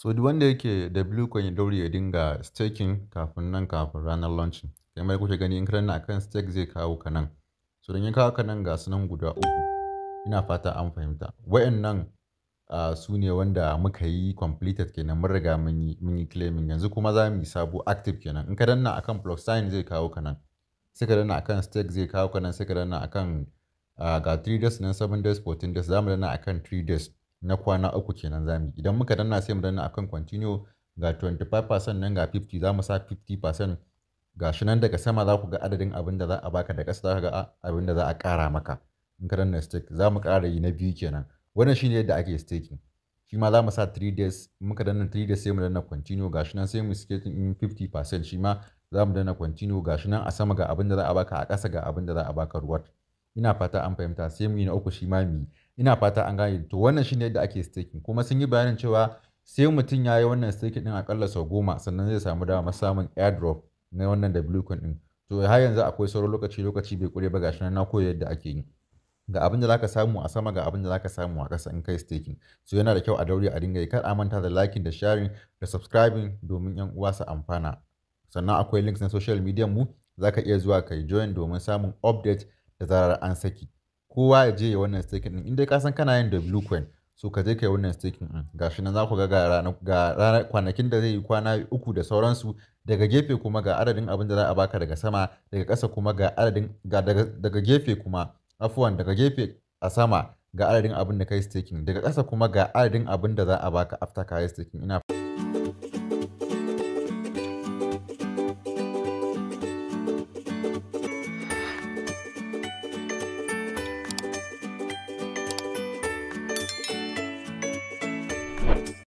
So duk wanda yake da Bluecoin ya daure ya dinga staking kafin nan kafin ranar launching. Kamar kuke gani in ka danna akan stake zai kawo ka nan. So don ya kawo ka nan ga su nan guda uku. Ina fata an fahimta. Wayannan uh, su ne wanda muka yi completed kenan mun riga mun yi mun yi claiming yanzu kuma za mu yi sabo active kenan. In ka danna akan plus sign zai kawo ka nan. Sai ka danna akan stake zai kawo ka nan sai ka danna akan uh, ga 3 days nan 7 days 14 days za mu danna akan 3 days na kwana uku kenan za mu yi. Idan muka danna sai mu danna akan continue ga 25% nan ga 50 za mu sa 50% ga shi nan daga sama za ku ga adadin abin da za a baka da ƙasa za ka ga abin da za a ƙara maka. In ka danna stake za mu ƙara yi na biyu kenan. Wannan shine yadda ake staking. Shi ma za mu sa 3 days muka danna 3 days sai mu danna continue ga shi nan sai mu staking in 50% shi ma za mu danna continue ga shi nan a sama ga abin da za a baka a ƙasa ga abin da za a baka reward. Ina fata an fahimta sai mu yi na uku shi ma mu yi. Ina fata an gane to wannan shine yadda ake staking kuma sun yi bayanin cewa sai mutum ya yi wannan staking ɗin akalla sau goma sannan zai samu dama samun airdrop na wannan da Bluecoin ɗin. To har yanzu akwai sauran lokaci lokaci bai kure ba ga shi nan na koyi yadda ake yi. Ga abin da zaka samu a sama ga abin da zaka samu a ƙasa in kai staking. So yana da kyau a daure a dinga yi kar a manta da liking da sharing da subscribing domin 'yan uwa su amfana. Sannan akwai links na social media mu za ka iya zuwa kai join domin samun update da zarar an saki. Kowa ya je ya wannan staking ɗin in dai ka san kana yin da Bluecoin so ka je ka yi wannan staking ɗin. Ga shi nan za ku ga ga ranar ga ranar kwanakin da zai yi kwana uku da sauransu daga gefe kuma ga adadin abin da za a baka daga sama daga ƙasa kuma ga adadin ga daga, daga gefe kuma afuwan daga gefe a sama ga adadin abin da kai staking daga ƙasa kuma ga adadin abin da za a baka after ka yi staking ina